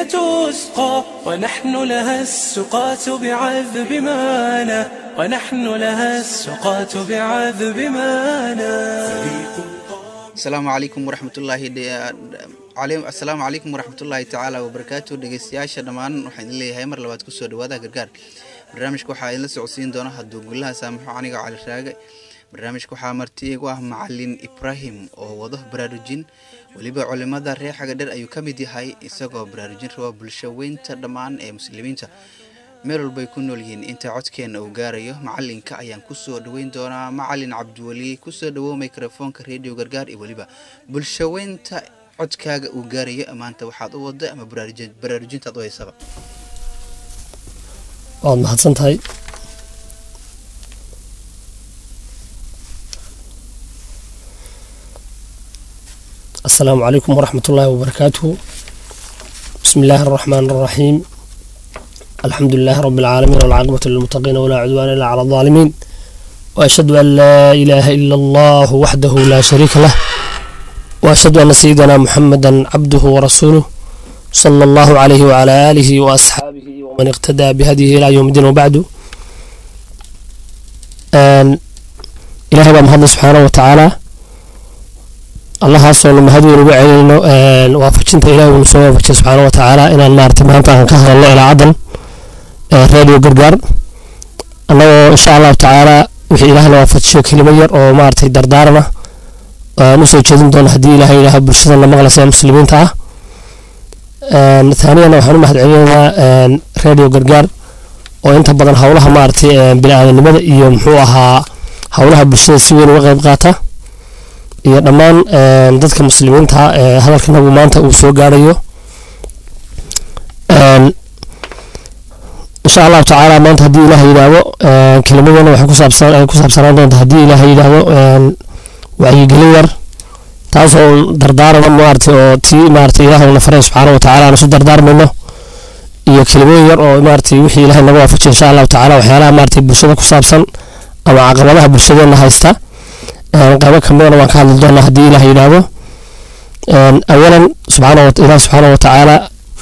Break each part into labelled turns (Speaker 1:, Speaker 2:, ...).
Speaker 1: تسقى ونحن لها السقاة بعذب مانا ونحن لها السقاة بعذب مانا
Speaker 2: asalaamu calaykum waraxmatullaahi asalaamu calaykum waraxmatullaahi tacaala wabarakaatu dhegeystayaasha dhammaan waxaan idin leeyahay mar labaad kusoo dhawaada gargaar barnaamijka waxaa idinla socodsiin doona hadduu gulaha saamaxo aniga cali raage barnaamijka waxaa marti igu ah macalin ibraahim oo wado baraarujin weliba culimada reer xagadher ayuu ka mid yahay isagoo baraarujin raba bulsho weynta dhammaan ee muslimiinta meel walbay ku nool yihiin inta codkeenna uu gaarayo macalinka ayaan kusoo dhaweyn doonaa macalin cabdiweli kusoo dhawow mikrofoonka radio gargaar iyo weliba bulsho weynta codkaaga uu gaarayo maanta waxaad u wada ama baraarujintaad u haysaba
Speaker 3: waad mahadsan tahay asalaamu calaykum waraxmat ullaahi wabarakaatuhu bismi illaahi araxmaan araxiim alxamdu lilaahi rabi alcaalamiin walcaaqibatu lilmutaqiina walaa cudwaana illa cala aldaalimiin waashhadu an laa ilaaha ila allahu waxdahu laa shariika lah waashhadu ana sayidana muxameda cabduhu warasuuluh sala allahu calayhi wacalaa aalihi waasxaabihi waman iqtadaa bihadihi ilaa yowm iddiin wabacdu ilaahay baa mahadlay subxaana wa tacaala allahaasoo nu mahad weyn ugu celinayno waafajinta ilahay uunu soo waafajiya subxaana wa tacaala inaan maarata maanta aan ka hadalno ilaacadan radio gargaar annagoo insha allahu tacaala wixii ilaahna waafajiyo kelimo yar oo maaragtay dardaarana aan usoo jeedin doono haddii ilahay yidhaaha bulshadana maqlaysa ee muslimiinta ah thaaniyana waxaan u mahad celinaynaa radio gargaar oo inta badan howlaha maaragtay bini-aadanimada iyo muxuu ahaa howlaha bulshada si weyn uga qeyb qaata iyo dhammaan dadka muslimiinta ee hadalkanagu maanta uu soo gaarayo insha allahu tacaala maanta haddii ilaah yidhaahdo kelimadana waxay kusaabsan ay ku saabsanaan doonta haddii ilaah yidhaahdo wacyigelin yar taasoo dardaarana maaragtay oo tii maaragtay ilaah na faray subxaana wa tacaala aan isu dardaarmayno iyo kelimooyin yar oo maaragtay wixii ilahay naga waafajiya insha allahu tacaala waxyaalaha maaragtay bulshada ku saabsan ama caqabadaha bulshadeena haysta qaybo kamidana waan ka hadli doonaa haddii ilaah yidhaahdo awalan subxaana ilaah subxaana wa tacaala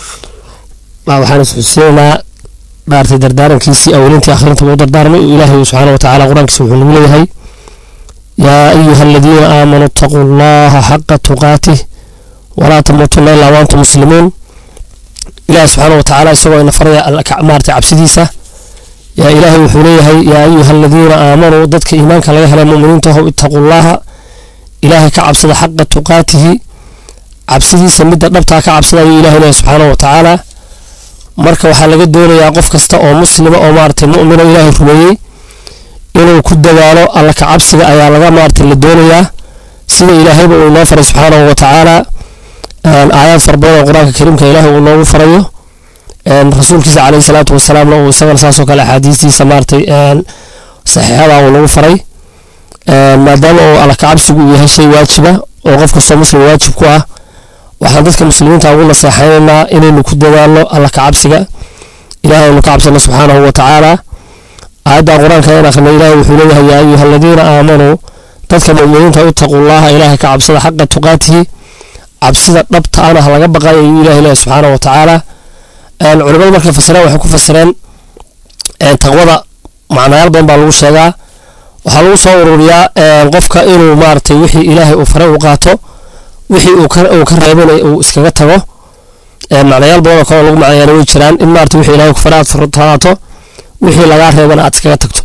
Speaker 3: waxaan isxusiinaynaa maaragtay dardaarankiisii awalintii akhrinta u dardaarmay ilaahay subxaana wa tacaala qur-aankiisa wuxuu nagu leeyahay yaa ayuha aladiina aamanuu ittaquu allaha xaqa tuqaatih walaa tamuutuna ilaa waantum muslimuun ilaahay subxaana wa tacaala isagoo ina faraya maaragtay cabsidiisa yaa ilaahay wuxuu leeyahay yaa ayuha aladiina aamanuu dadka iimaanka laga helay muminiinta ahow ittaquu llaha ilaahay ka cabsada xaqa tuqaatihi cabsidiisa midda dhabtaa ka cabsada ayuu ilahay leeyahay subxaana wa tacaala marka waxaa laga doonayaa qof kasta oo muslima oo maaragtay mu'mino ilaahay rumeeyey inuu ku dadaalo alla ka cabsiga ayaa laga maaragtay la doonayaa sida ilaahayba uu inoo faray subxaanahu wa tacaala aayaad fara badan oo qur-aanka kariimka ilaahay uu noogu farayo rasuulkiisa caleyhi salaatu wasalaamna uu isagana saasoo kale axaadiistiisa maaragtay saxiixada uu nagu faray maadaama uu alla ka cabsigu uu yahay shay waajiba oo qof kastoo muslim waajib ku ah waxaan dadka muslimiinta ugu naseexaynaynaa inaynu ku dadaalno alla ka cabsiga ilahay aynu ka cabsano subxaanahu wa tacaala aayadda qur-aanka in akhrina ilahay wuxuu leeyahay yaa ayuha aladiina aamanuu dadka mu'miniinta ittaquu llaha ilaahay ka cabsada xaqa tuqaatihi cabsida dhabta ana ha laga baqayo ayuu ilahay leeyahay subxaanahu wa tacaala culimadu markay fasireen waxay ku fasireen taqwada macnayaal badan baa lagu sheegaa waxaa lagu soo ururiyaa qofka inuu maaragtay wixii ilaahay uu faray uu qaato wixii uu ka reebana uu iskaga tago macnayaal badan oo kale lagu macnayaana way jiraan in maarata wixii ilahay ku faray aad fartaato wixii lagaa reebana aad iskaga tagto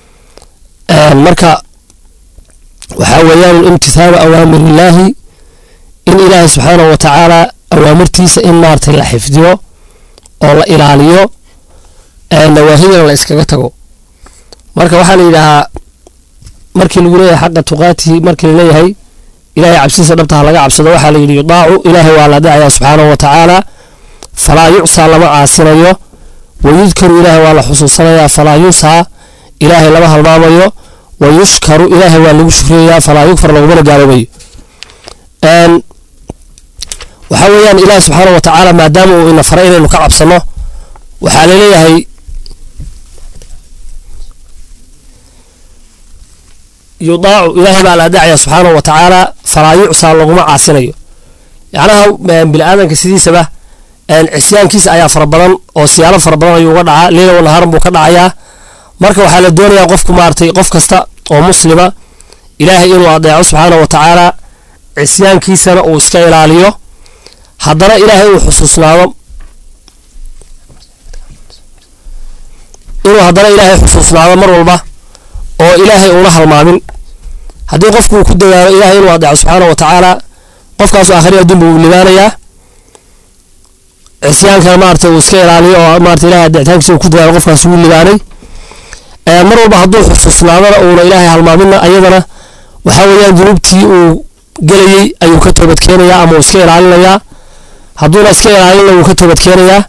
Speaker 3: marka waxaa weeyaan imtithaalu awaamirillaahi in ilaahay subxaanahu wa tacaala awaamirtiisa in maaragtay la xifdiyo oo la ilaaliyo nawaahidana la iskaga tago marka waxaa la yidhaahaa markii lagu leeyahay xaqa tuqaatihi markii la leeyahay ilahay cabsidiisa dhabtaha laga cabsado waxaa la yidhi yudaacu ilaahay waa la dacayaa subxaanahu wa tacaala falaa yucsaa lama caasinayo wayudkaru ilaahay waa la xusuusanayaa falaa yunsaa ilaahay lama halmaamayo wayushkaru ilaahay waa lagu shukriyayaa falaa yukfar lagumana gaaloobayo waxaa weeyaan ilaahay subxaanahu wa tacaala maadaama uu ina faray inaynu ka cabsano waxaa laleeyahay yudaacu ilaahay baa la adacaya subxaanahu wa tacaala falaa yucsaa laguma caasinayo yacnaha bini aadanka sidiisaba cisyaankiisa ayaa fara badan oo siyaalo fara badan ayuu uga dhacaa leila wanaharan buu ka dhacayaa marka waxaa la doonayaa qofku maaragtay qof kasta oo muslima ilaahay inuu adeeco subxaana wa tacaala cisyaankiisana uu iska ilaaliyo haddana ilaahay uu xusuusnaado inuu haddana ilaahay xusuusnaado mar walba oo ilaahay uuna halmaamin haddii qofku uu ku dadaalo ilaahay inuu adeeco subxaana wa tacaala qofkaasu aakhiri adduunba uu libaanayaa cisyaankana maaragtay uu iska ilaaliyo oo maarata ilahay adeecitaankiisa uu ku dadaalo qofkaas wuu libaanay mar walba hadduu xusuusnaadana uuna ilaahay halmaamina ayadana waxaa weeyaan dunuubtii uu gelayey ayuu ka toobad keenayaa ama uu iska ilaalinayaa hadduuna iska ilaalinna wuu ka toobad keenayaa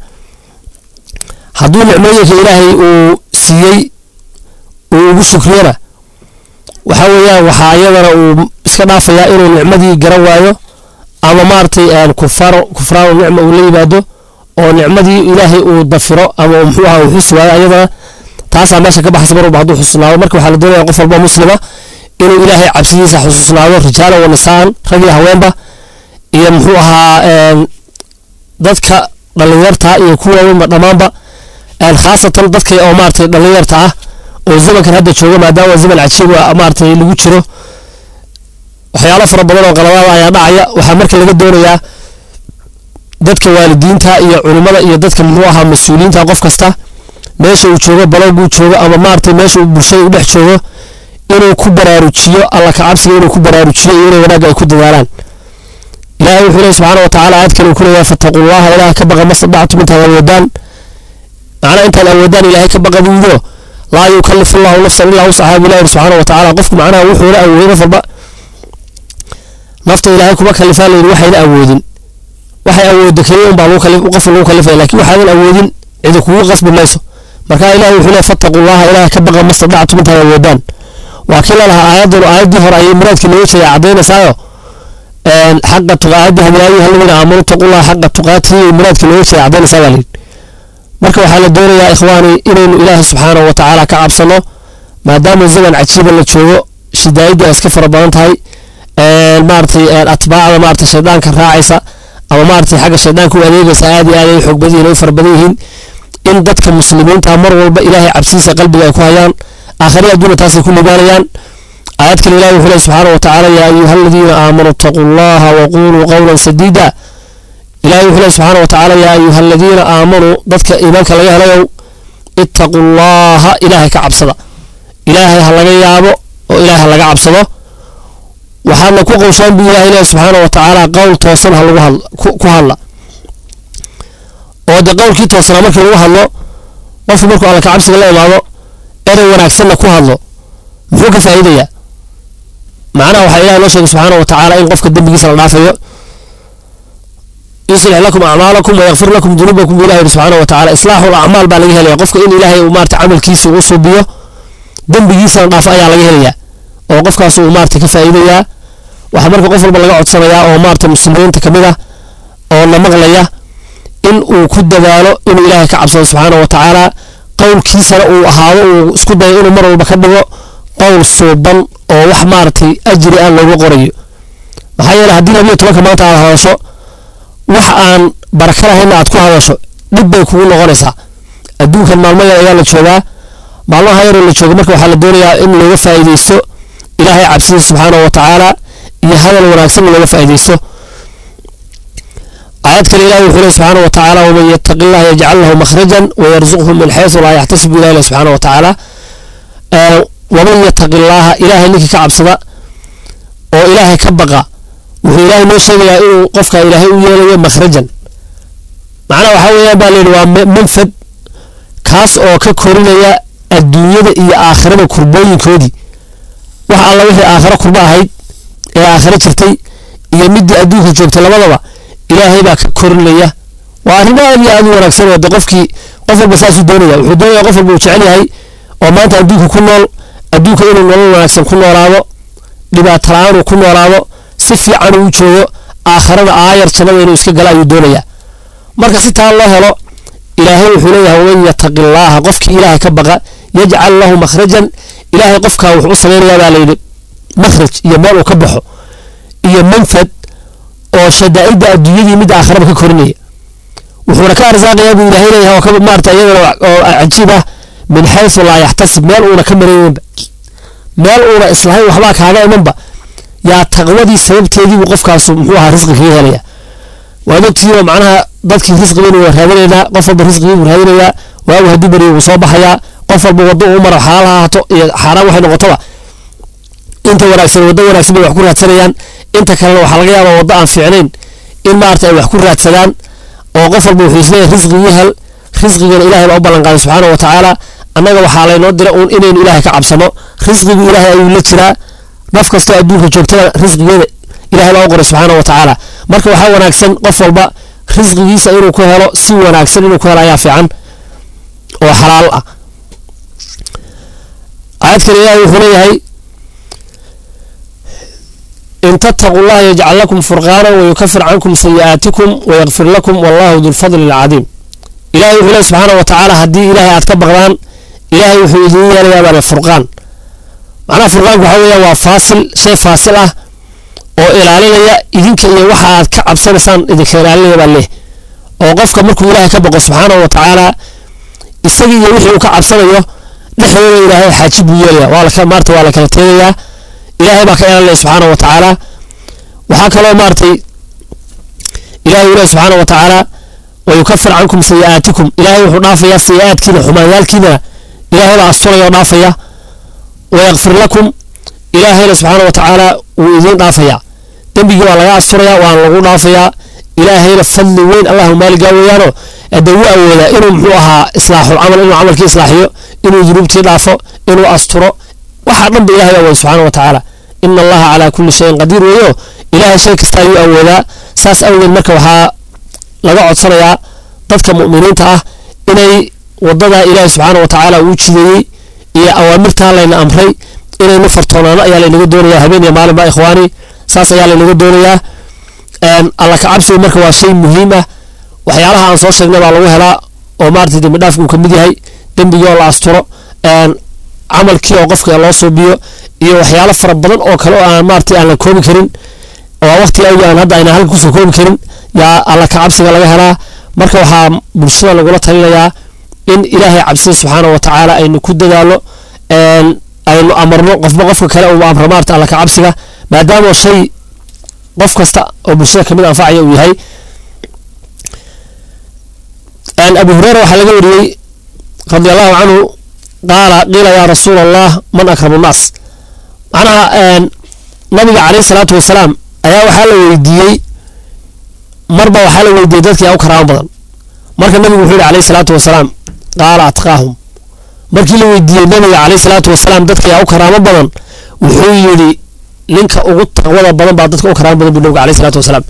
Speaker 3: hadduu nicmooyinka ilaahay uu siiyey uu ugu shukriyana waxaa weeyaan waxaa ayadana uu iska dhaafayaa inuu nicmadii garan waayo ama maaragtay kufaar kufraanu nicma uu la yimaado oo nicmadii ilaahay uu dafiro ama muxuu aha uu xusi waayo ayadana taasaa meesha ka baxaysa mar walba hadduu xusuusnaado marka waxaa la doonaya qof walba muslima inuu ilaahay cabsidiisa xusuusnaado rijaala wa nisaan rag iyo haweenba iyo muxuu ahaa dadka dhallinyarta iyo kuwa dhammaanba khaasatan dadka oo maaragtay dhallinyarta ah oo zamankan hadda jooga maadaama zaman cajiib maaragtay lagu jiro waxyaalo fara badan oo qaladaada ayaa dhacaya waxaa marka laga doonayaa dadka waalidiinta iyo culimmada iyo dadka muxuu ahaa mas-uuliyiinta qof kasta meesha uu joogo baloguu joogo ama maaragtay meesha uu bulshada u dhex joogo inuu ku baraarujiyo alla ka cabsiga inuu ku baraarujiyo iyo inay wanaagga ay ku dadaalaan ilaahay wuxuu leeyahy subxaana wa tacaala aayad kale uu ku leeyahay fattaqullaha ilaah ka baqa mastadactum intaad awoodaan macnaa intaad awoodaan ilaahay ka baqa buudo laa yukallifu allahu nafsan ilaa wusaxaa buu ilahi subxaana wa tacaala qofku macnaha wuxuuna awooday qof walba nafta ilaahay kuma kalifaa layidhi waxayna awoodin waxay awooddo keliya unbaa lagu kalif qofka lagu kalifaya laakiin waxaadan awoodin cidi kugu qasbi mayso marka ilahi wuxuu leeyahy fattaqullaha ilaah ka baqa mastadactum intaad awoodaan waa kii lalahaa aayadan aayaddii hore ayay muraadkii looga jeeday caddaynaysaayoo xaqa tuqaadi hadii ayuha aladiina aamanuu taqullaha xaqa tuqaatihi muraadkii looga jeeday caddaynaysaa baa layidhi marka waxaa la doonayaa ikhwaani inaynu ilaahay subxaanahu wa tacaala ka cabsano maadaama zaman cajiiba la joogo shidaayaddu ay iska fara badan tahay maaragtay atbaacda maaragtay shaydaanka raacaysa ama maaragtay xagga shaydaanka u adeegaysa aad iyo aad ay xoog badan yihiin ay fara badan yihiin in dadka muslimiinta mar walba ilaahay cabsiisa qalbiga ay ku hayaan aakhiri adduuna taasay ku libaanayaan aayad kale ilahi wuxuu lehy subxaana wa tacaala yaa ayuha aladiina aamanuu ittaquu allaha waquluu qowlan sadiida ilahi wuxuu lehy subxaana wa tacaala yaa ayuha aladiina aamanuu dadka iimaanka laga helayow ittaquu llaha ilaahay ka cabsada ilaahay ha laga yaabo oo ilaahay ha laga cabsado waxaadna ku qowshaan buu ilahay lehy subxaana wa tacaala qowl toosan ha lagu hadlo ku hadla oo de qowlkii toosanaa markii lagu hadlo qofku markuu alla ka cabsiga la imaado erey wanaagsanna ku hadlo muxuu ka faa'iidayaa macnaha waxaa ilahi noo sheegay subxaana wa tacaala in qofka dembigiisa la dhaafayo yuslix lakum acmaalakum wayakfir lakum dunuubakum buu ilahi yidhi subxaana wa tacaala islaaxul acmaal baa laga helaya qofka in ilaahay uu maarata camalkiisa uu suubiyo dembigiisana dhaafo ayaa laga helayaa oo qofkaas uu maarata ka faa'iidayaa waxaa marka qof walba laga codsanayaa oo maarata muslimiinta ka mid ah oo na maqlaya in uu ku dadaalo inuu ilaahay ka cabsado subxaana wa tacaala qowlkiisana uu ahaado uu isku dayo inuu mar walba ka dhigo qowl suuban oo wax maaragtay ajri aan looga qorayo maxaa yeele haddii labiyo tobanka maanta aad hadasho wax aan baraka lahayna aad ku hadasho dhib bay kugu noqonaysaa adduunkan maalmo yar ayaa la joogaa maalmaha yaroo la jooga marka waxaa la doonayaa in looga faa'iidaysto ilaahay cabsidiisa subxaana wa tacaala iyo hadal wanaagsan looga faa'iidaysto آيات كان إله يقول سبحانه وتعالى ومن يتق الله يجعل له مخرجا ويرزقه من حيث لا يحتسب إله سبحانه وتعالى آه ومن يتق الله إله لك كعب صدا وإله كبقى وهو إله نوشي إنه قفك إله يلي مخرجا معنى وحاول بالين ومنفد كاس أو ككورينيا الدنيا إيا آخرة كربوين كودي waxa alla wixii aakhiro kurba ahayd ee aakhiro jirtay iyo midii adduunka joogtay labadaba ilaahay baa ka korinaya waa arrin aad iyo aad u wanaagsan oo de qofkii qof walba saasuu doonaya wuxuu doonaya qof walba uu jecel yahay oo maanta adduunka ku nool adduunka inuu nolol wanaagsan ku noolaado dhibaato la-aan uu ku noolaado si fiican uu joogo aakhirada aayar jannada inuu iska gala ayuu doonaya marka si taa loo helo ilaahay wuxuu leeyahay waman yataqi llaaha qofkii ilaahay ka baqa yajcal lahu makhrajan ilaahay qofkaa wuxuu u samaynayaa baa layidhi makhraj iyo meel uu ka baxo iyo manfad oo shadaa'idda adduunyadii mid aakhiraba ka korinaya wuxuuna ka arsaaqayaa buu ilaahay leeyahay oo ka maarata iyadana oo cajiib ah min xaysu laa yaxtasib meel uuna ka mareynba meel uuna islahayn waxbaa kaaga imanba yaa taqwadii sababteedii buu qofkaasu muxuu ahaa risqi kaga helaya waad ogtihiinoo macnaha dadkii risqigiina waa raadinaynaa qof walba risqigii buu raadinayaa waagu hadduu beriyo wuu soo baxayaa qof walba waddo uu maro xalaal ha ahaato iyo xaaraan waxay noqotoba inta wanaagsan waddo wanaagsan bay wax ku raadsanayaan inta kalena waxaa laga yaabaa waddo aan fiicnayn in maarata ay wax ku raadsadaan oo qof walba wuxuu isleeyahay risqigii hel risqigana ilaahay baa u ballan qaaday subxaana wa tacaala annaga waxaa laynoo dira uun inaynu ilaahay ka cabsano risqigu ilaahay ayuu la jiraa naf kastoo adduunka joogtada risqigeeda ilaahay baa u qoray subxaana wa tacaala marka waxaa wanaagsan qof walba risqigiisa inuu ku helo si wanaagsan inuu ku helo ayaa fiican oo xalaal ah aayad kale ilaahay wuxuu leeyahay in tattaquu llaha yajcal lakum furqaana wayukafir cankum sayi'aatikum wayakfir lakum wallahu dulfadli alcadiim ilahay wuxuu leeyahy subxaana wa tacaala haddii ilaahay aad ka baqdaan ilaahay wuxuu idiin yeelayaa baa furqaan macnaha furqaanku waxaa weeyaan waa faasil shay faasil ah oo ilaalinaya idinka iyo waxa aad ka cabsanaysaan idinka ilaalinaya baa leh oo qofka markuu ilaahay ka baqo subxaana wa tacaala isagii iyo wixii uu ka cabsanayo dhexdooda ilaahay xaaji buu yeelaya waa laka maarata waa la kala teegayaa ilaahay baa ka ilaalinaya subxaana wa tacaala waxaa kaloo maaragtay ilahay uu leeyahy subxaana wa tacaala wayukafir cankum sayi'aatikum ilaahay wuxuu dhaafayaa sayi'aadkiina xumaanyaalkiina ilaahay baa asturaya oo dhaafaya wayakfir lakum ilaahayna subxaana wa tacaala wuu idiin dhaafayaa dembigii waa laga asturayaa waana lagu dhaafayaa ilaahayna fadli weyn allahu maaligaa weeyaano hadee wuu awoodaa inuu muxuu ahaa islaaxul camal inuu camalkii islaaxiyo inuu dunuubtii dhaafo inuu asturo waxaa dhan ba ilahay awooda subxaana wa tacaala ina allaha calaa kulli shayin qadiir weeyo ilaahay shay kasta ayuu awoodaa saas awgeed marka waxaa laga codsanayaa dadka mu'miniinta ah inay wadada ilaahay subxaana wa tacaala uu jideeyey iyo awaamirtaa layna amray inaynu fartoonaano ayaa laynaga doonayaa habeen iyo maalinba ikhwaani saas ayaa laynaga doonayaa alla ka cabsigu marka waa shay muhiim ah waxyaalaha aan soo sheegnay baa lagu helaa oo maarata dembi dhaafka uu ka mid yahay dembigii oo la asturo camalkii oo qofka loo suubiyo iyo waxyaalo fara badan oo kale oo aan maarata aan la koobi karin oo waqtiga awgi aan hadda ayna halka kusoo koobi karin yaa alla ka cabsiga laga helaa marka waxaa bulshada lagula talinayaa in ilaahay cabsida subxaana wa tacaala aynu ku dadaalo aynu amarno qofba qofka kale uu amro maarta alla ka cabsiga maadaama shay qof kasta oo bulshada kamid anfacaya uu yahay abu hureyra waxaa laga wariyey radi allahu canhu qaala qiila yaa rasuul allah man akramu nnaas macnaha nabiga caleyhi salaatu wasalaam ayaa waxaa la weydiiyey marba waxaa la weydiiyey dadka yaa u karaamo badan marka nabigu wuxuu yihi caleyhi salaatu wasalaam qaala atqaahum markii la weydiiyey nabiga caleyhi salaatu wasalaam dadka yaa u karaamo badan wuxuu yidhi ninka ugu taqwada badan baa dadka u karaamo badan buu nabiga caleyhi salaatu wasalaam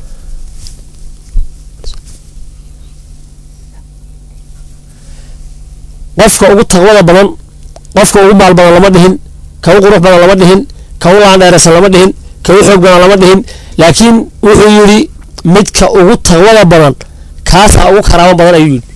Speaker 3: qofka ugu taqwada badan qofka ugu maal badan lama dhihin ka u qurux badan lama dhihin ka u laandheeraysan lama dhihin ka u xoog badan lama dhihin laakiin wuxuu yidhi midka ugu taqwada badan kaasaa ugu karaamo badan ayuu yidhi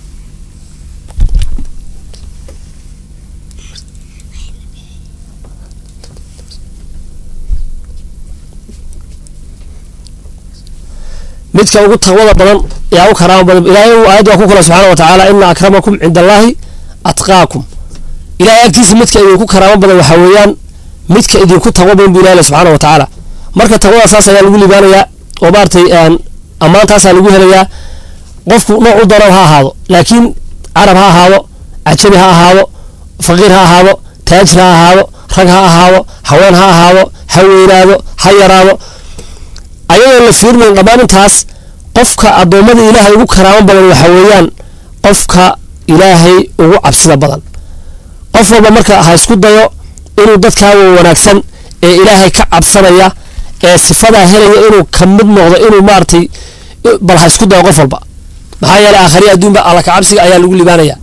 Speaker 3: midka ugu taqwada badan yaa u karaamo badan ilaahay uu aayad waa ku kula subxaana wa tacaala ina akramakum cinda allaahi atqaakum ilahay agtiisa midka idinku karaamo badan waxaa weeyaan midka idinku taqwo badan buu ilahay subxaana wa tacaala marka taqwada saas ayaa lagu libaanayaa oo maaragtay ammaantaasaa lagu helayaa qofku nooc u daran ha ahaado laakiin carab ha ahaado cajabi ha ahaado faqiir ha ahaado taajir ha ahaado rag ha ahaado haween ha ahaado ha weynaado ha yaraado ayadoo la fiirmayn dhammaan intaas qofka addoommada ilaahay ugu karaamo badan waxa weeyaan qofka ilaahay ugu cabsida badan qof walba marka ha isku dayo inuu dadkaaga wanaagsan ee ilaahay ka cabsanaya ee sifadaa helaya inuu ka mid noqdo inuu maaragtay bal ha isku dayo qof walba maxaa yeelay aakhari adduunba alla ka cabsiga ayaa lagu libaanayaa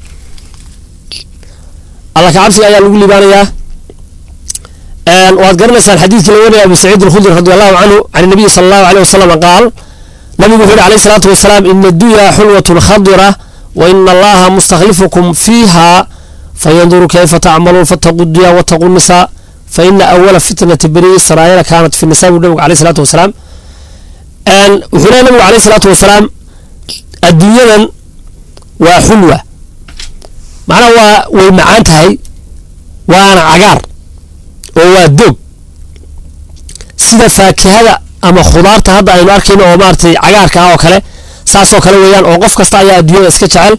Speaker 3: alla ka cabsiga ayaa lagu libaanayaa waad garanaysaan xadiidkii la warinaya abu saciid alkhudri radi allahu canhu can nabiyi sala allahu aleyh wasalam qaal nabigu wuxuu yihi alayh salaatu wasalaam ina addunya xulwatun khadira wa ina allaha mustakhlifukum fiiha fayanduru kayfa tacmaluun fattaquu dunya wattaquu nisaa faina awala fitnati bani israa'iila kaanat fi nisa buu nabigu alayh salaatu wasalaam wuxuu leeya nabigu alayh salaatu wasalaam adduunyadan waa xulwa macnaha waa way macaan tahay waana cagaar oo waa doog sida faakihada ama khudaarta hadda aynu arkayno oo maaragtay cagaarka ah oo kale saasoo kale weeyaan oo qof kasta ayaa adduunyada iska jecel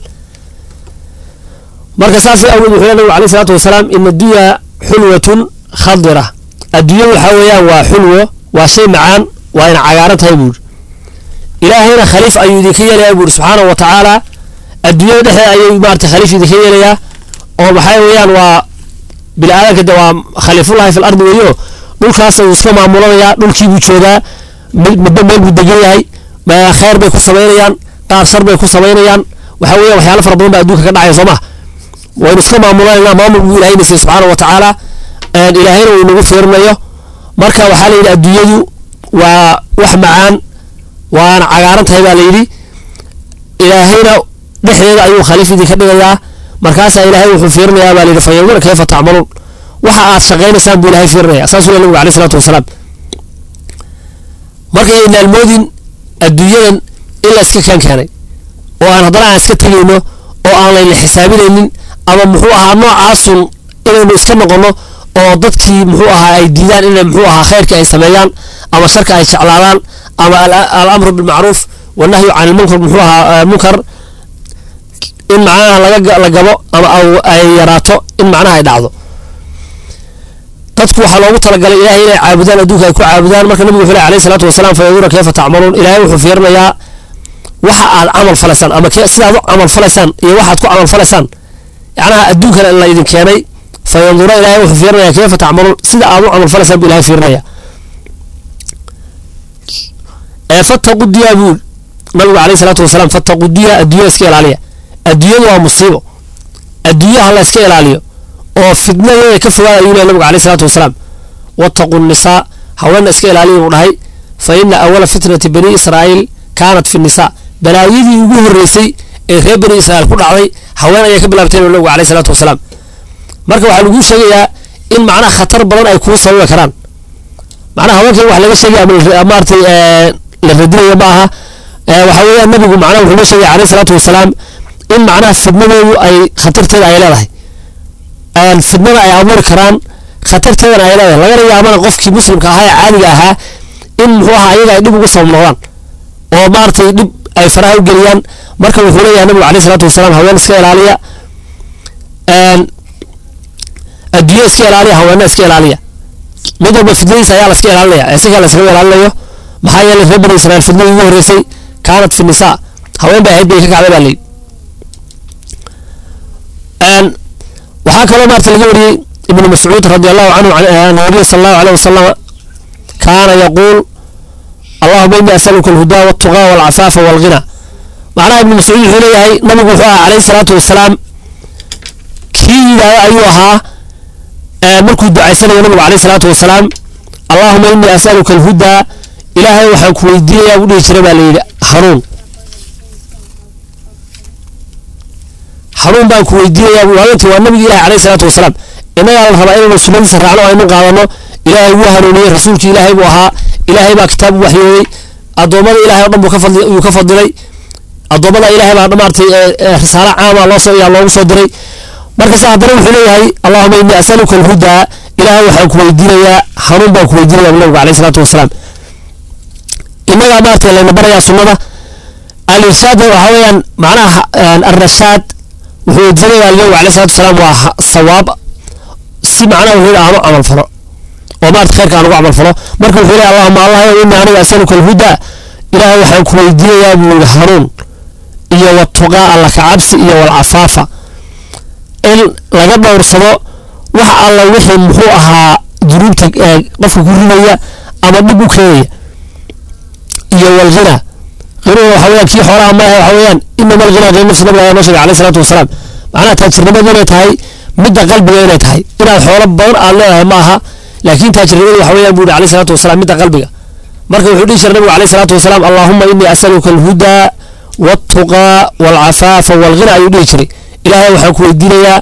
Speaker 3: marka saas awgeed wuxuu leey nabigu alayhi salaatu wasalaam ina addunya xulwatun khadira adduunyadu waxaa weeyaan waa xulwo waa shay macaan waa ina cagaaran tahay buuri ilaahayna khaliif ayuu idinka yeelayaa buuri subxaanahu wa tacaala adduunyada dhexdeeda ayuu maarata khaliif idinka yeelayaa oo maxaa weeyaan waa bini aadanka de waa khaliifullahi fil ardi weeyo dhulkaas uu iska maamulanayaa dhulkii buu joogaa midba meel buu degan yahay khayr bay ku samaynayaan qaar shar bay ku samaynayaan waxaa weeyaan waxyaalo fara badan baa adduunka ka dhacaya soo ma waynu iska maamulanaynaa maamul buu ilahay na siiyey subxaana wa tacaala ilaahayna uu inagu fiirinayo marka waxaa la yidhi adduunyadu waa wax macaan waana cagaaran tahay baa la yidhi ilaahayna dhexdeeda ayuu khaliif idinka dhigayaa markaasaa ilaahay wuxuu fiirinayaa baa la yidhi fayandura kayfa tacmaluun waxa aad shaqaynaysaan buu ilahay fiirinaya saasuu le nabigu alayh salaatu wasalaam marka yaynaan moodin adduunyadan in la iska kaan keenay oo aan haddana aan iska tegayno oo aan layna xisaabinaynin ama muxuu ahaa noocaasun inaynu iska noqono oo dadkii muxuu ahaa ay diidaan inay muxuu ahaa khayrka ay sameeyaan ama sharka ay jeclaadaan ama alamru bilmacruuf wanahyu can ilmunkar muxuu ahaa munkar in macnaha laga la gabo ama ay yaraato in macnaha ay dhacdo dadku waxaa loogu talagalay ilahay inay caabudaan adduunka ay ku caabudaan marka nabigu wuxuu leh alayhi salaatu wasalaam fayandura kayfa tacmaluun ilaahay wuxuu fiirinayaa waxa aad camal falaysaan ama sidaad u camal falaysaan iyo waxaad ku camal falaysaan yacnaha adduunkana la idin keenay fayandura ilaahay wuxuu fiirinaya kayfa tacmaluun sida aad u camal falaysaan buu ilahay fiirinaya ee fattaqu diya buu nabigu alayhi salaatu wasalaam fattaqu diya adduunya iska ilaaliya adduunyadu waa musiibo adduunyaha la iska ilaaliyo oo fitnadeeda ka fogaada ayuu lehy nabigu alayhi salaatu wasalaam wattaqu nisaa haweenna iska ilaaliya buu dhahay fa ina awala fitnati bani israa'iil kaanat fi nisaa balaayadii ugu horreysay ee reer bani israa'iil ku dhacday haween ayay ka bilaabteen nabigu alayhi salaatu wasalaam marka waxaa laguu sheegayaa in macnaha khatar badan ay kuu sababi karaan macnaha haweenkan wax laga sheegay ama maaratay la radinayo ma aha waxaa weeyaan nabigu macnaha wuxuu noo sheegay alayhi salaatu wasalaam in macnaha fidnadeedu ay khatarteeda ay leedahay fidnada ay abuuri karaan khatarteedana ay leedahay lagana yaabana qofkii muslimka ahaa ee caadiga ahaa in muxuu ahaa ayaga ay dhib ugu sabab noqdaan oo maaragtay dhib ay faraha u geliyaan marka wuxuu leeyahay nabigu alayhi salaatu wasalaam haween iska ilaaliya adduunya iska ilaaliya haweena iska ilaaliya mid walba fidnadiisa ayaa la iska ilaalinaya ee sikaa la iskaga ilaalinayo maxaa yeelay reer bani israa'iil fidnadii ugu horreysay kaanat fi nisaa haween bay ahayd bay ka kacday baa layidhi waxaa kaloo maarta laga wariyey ibnu mascuud radi allahu canhu an nabiy sala allahu alayh wasalam kaana yaquul allahuma ini asaluka alhudaa waltuqaa walcafaafa walghina macnaha ibnu mascuud wuxuu leeyahay nabigu wuxuu ahaa calayhi salaatu wasalaam kii yidhaahda ayuu ahaa markuu ducaysanayo nabigu calayhi salaatu wasalaam allahuma inii asaluka alhudaa ilaahay waxaan ku weydiinayaa buu dhihi jiray baa layidhi hanuun hanuun baan ku weydiinayaa buu haweenkii waa nabigi ilahi calayhi salaatu wasalaam innagaa la rabaa inaynu sunnadiisa raacno aynu qaadano ilaahay wuu hanuuniyey rasuulkii ilaahay buu ahaa ilaahay baa kitaab u waxyooday addoommada ilahay o dhan buu ka fadli yuu ka fadilay addoommada ilaahay baa maartay risaalo caama loo soo yaa loogu soo diray markase haddana wuxuu leeyahay allahuma innii asaluka alhudaa ilaahay waxaan ku weydiinayaa hanuun baan ku weydiinaya bu nabigu calayhi salaatu wasalaam innagaa maartay layna barayaa sunnada al-irshaad waxaa weeyaan macnaha alrashaad wuxuu weydiisanayaa nabigu calayhi salaatu wasalaam waa sawaab si macnaha wuxuu aanu camal falo oo maarta khayrka aan ugu camal falo marka wuxuu leeyahay allahuma allah innii aniga asaluka alhudaa ilaahay waxaan ku weydiinayaa buu yidhi hanuun iyo watuqaa alla ka cabsi iyo walcafaafa in laga dhowrsado wax alla wixii muxuu ahaa dunuubta qofka ku ridaya ama dhib u keenaya iyo walghina ghinuga waxa weyaan kii xoolaha maaha waxa weeyaan inama alghina ghayr nafsi nabiga ayaa noo sheegay alayhi salaatu wasalaam macnaha taajirnimadu inay tahay midda qalbiga inay tahay inaad xoolo badan aad leedahay ma aha laakiin taajirnimadu waxa weeyaan buu yidhi alayhi salaatu wasalaam midda qalbiga marka wuxuu dhihi jiray nabigu alayhi salaatu wasalaam allahuma innii asaluka alhudaa waltuqaa walcafaafa walghina ayuu dhihi jiray ilaahay waxaan ku weydiinayaa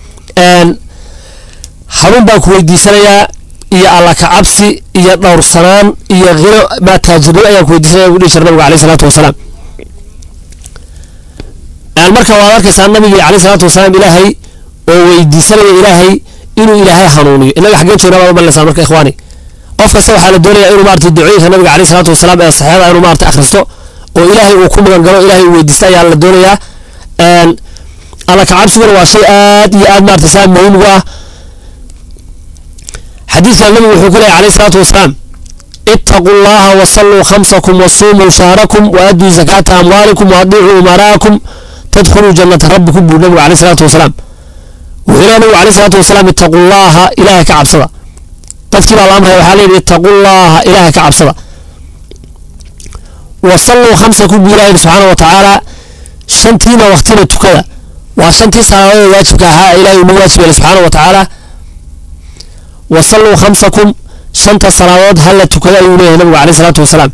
Speaker 3: hanuun baan ku weydiisanayaa iyo alla ka cabsi iyo dhowrsanaan iyo hino maa taajirnimo ayaan ku weydiisanaya buu dhihi jiray nabigu alayhi salaatu wasalaam Een, marka waad arkaysaa nabigii caleyhi salaatu wasalaam ilaahay oo weydiisanaya ilaahay inuu ilaahay hanuuniyo inaga xaggeen joognaa baad umalaysaan marka ikhwaani qof kasta waxaa la doonayaa inuu maarata ducooyinka nabiga caleyhi salaatu wasalaam ee saxeexada inuu maarata akhristo oo ilaahay uu ku magan galo ilaahay uu weydiista ayaa la doonayaa Een, alla kacabsiguna waa shay aad iyo aad maarata saa muhiim ugu ah xadiidkan nabigu wuxuu ku leeyahy caleyhi salaatu wasalaam ittaquu llaha wasalluu khamsakum wasuumuu shahrakum waaduu zakaata amwaalikum waadiicuu umaraakum tadkhuluu jannata rabbikum buu nabigu caleyhi salaatu wasalaam wuxuu leeyahy nabigu caleyhi salaatu wasalaam ittaquu llaha ilaahay ka cabsada dadkii baa la amraya waxaa leeyihi ittaquu llaha ilaahay ka cabsada wasalluu khamsakum buu ilahi subxaana wa tacaala shantiina waqtina tukada waa shantii salaadood waajibka ahaa ee ilahay uu nagu waajib yeelay subxaana wa tacaala wasalluu khamsakum shanta salaadood hala tukada ayuu leeyahay nabigu caleyhi salaatu wasalaam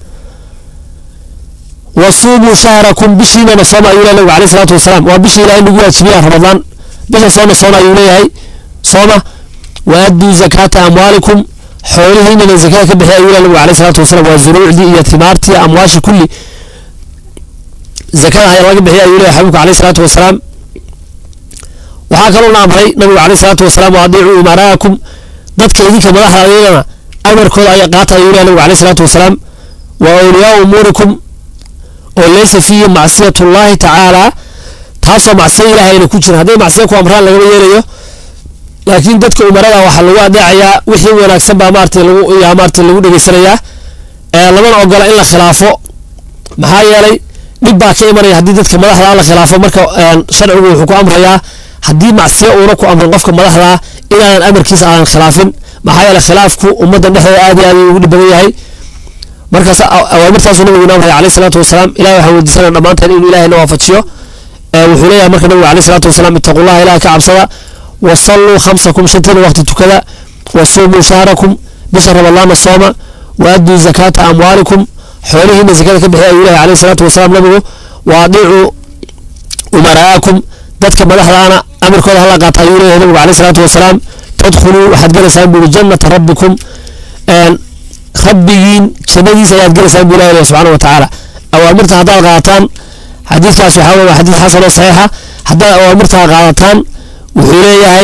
Speaker 3: wasuumuu shahrakum bishiinana sooma ayuu leeyahay nabigu caleyhi salaatu wasalaam waa bishii ilahay nagu waajibiya ramadaan bisha soona soona ayuu leeyahay sooma waaduu zakaata amwaalikum xoolihiinana zakada ka bixiya ayuu leeyahay nabigu caleyhi salaatu wasalaam waa zuruucdii iyo timaartii amwaashi kulli zakada ayaa laga bixiya ayuu leeyahay xabiibku caleyhi salaatu wasalaam waxaa kaloo na amray nabigu caleyhi salaatu wasalaam waadiicuu umaraakum dadka idinka madaxda ayagana amarkooda ayaa qaata ayuu leeyahay nabigu caleyhi salaatu wasalaam wa awliyaau umuurikum oo laysa fiihi macsiyatu llahi tacaala taasoo macsiyo ilaahayna ku jira hadday macsiyo ku amraan lagama yeelayo laakiin dadka umarada waxaa lagu adeecayaa wixii wanaagsan baa maarata lagu yaa maarata lagu dhegeysanayaa ee lamana ogola in la khilaafo maxaa yeelay dhib baa ka imanaya haddii dadka madaxda la khilaafo marka een, sharcigu wuxuu ku amrayaa haddii macsiyo uuna ku amrin qofka madaxda inaanan amarkiisa aadan khilaafin maxaa yeelay khilaafku ummaddan dhexdeeda aad iyo aad ugu dhib badan yahay markaas a- awaamirtaasuu nabigu inoo amraya caleyhi salaatu wasalaam ilahi waxaan weydiisanaya dhammaanteen inuu ilaahay na waafajiyo ee wuxuu leeyahay marka nabigu caleyhi salaatu wasalaam ittaqullaha ilahay ka cabsada wasalluu khamsakum shantiina waqti tukada wasuumuu shahrakum bisha ramadaana sooma waaduu zakaata amwaalikum xoolihiina zakada ka bixiya ayuu leeyahay caleyhi salaatu wasalaam nabigu waadiicuu umaraakum dadka madaxdaana amarkooda hala qaata ayuu leeyahay nabigu caleyhi salaatu wasalaam tadkhuluu waxaad gelaysaan buuri jannata rabbikum een, rabbigiin jannadiisa ayaad gelaysaan buu ilahi leeyahay subxaana wa tacaala awaamirta haddaad qaadataan xadiidkaas waxaa weye waa xadiid xasan oo saxiixa haddaad awaamirtaa qaadataan wuxuu leeyahay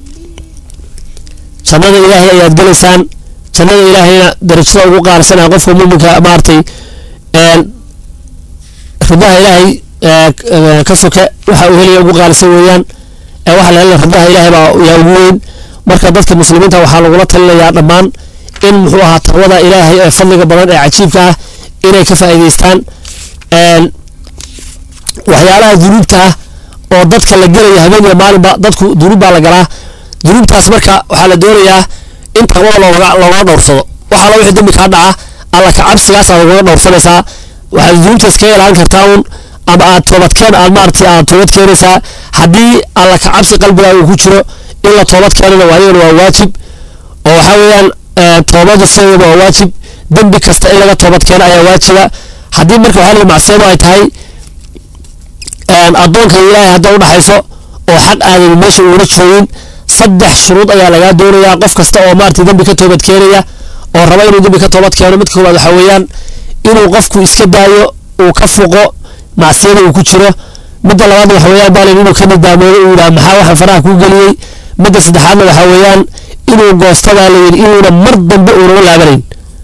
Speaker 3: jannada ilaahay ayaad gelaysaan jannada ilaahayna darajada ugu qaalisanaya qofka muminka maaragtay een, ridaha ilaahay ee, ee, ka soke waxa uu helaya ugu qaalisan weeyaan ee waxa la helaya ridaha ilaahay baa yaa ugu weyn marka dadka muslimiinta waxaa lagula talinayaa dhammaan in muxuu ahaa taqwada ilaahay ee fadliga badan ee cajiibka ah inay ka faa'iidaystaan een, waxyaalaha dunuubta ah oo dadka la gelaya habeen iyo maalinba dadku dunuub baa la galaa dunuubtaas marka waxaa la doonayaa in taqwada looga looga dhowrsado waxaa la wixii dembi kaa dhaca alla ka cabsigaas aad ugaga dhowrsanaysaa waxaad dunuubtaas kaga ilaalin kartaa un ama aad toobadkeen aad maaragtay aad toobad keenaysaa haddii alla ka cabsi qalbigaa uu ku jiro in la toobad keenana waa iyagana waa waajib oo waxaa weeyaan ee, toobada sideedaba waa waajib dembi kasta in laga toobad keeno ayaa waajiba haddii marka waxaa la yidhi macsiyadu ay tahay een, addoonka iyo ilaahay hadda udhaxayso oo xaq aadan meesha uuna joogin saddex shuruud ayaa lagaa doonayaa qof kasta oo maaragtay dembi ka toobad keenaya oo raba inuu dembi ka toobad keeno mid koowaad waxaa weeyaan inuu qofku iska daayo uu ka fuqo macsiyada uu ku jiro midda labaadna waxa weeyaan baalin inuu ka nidaamoodo uu yidhaha maxaa waxa faraha kuu geliyey midda saddexaadna waxaa weeyaan inuu goostadaa la yidhi inuuna mar dambe uunama laabanayn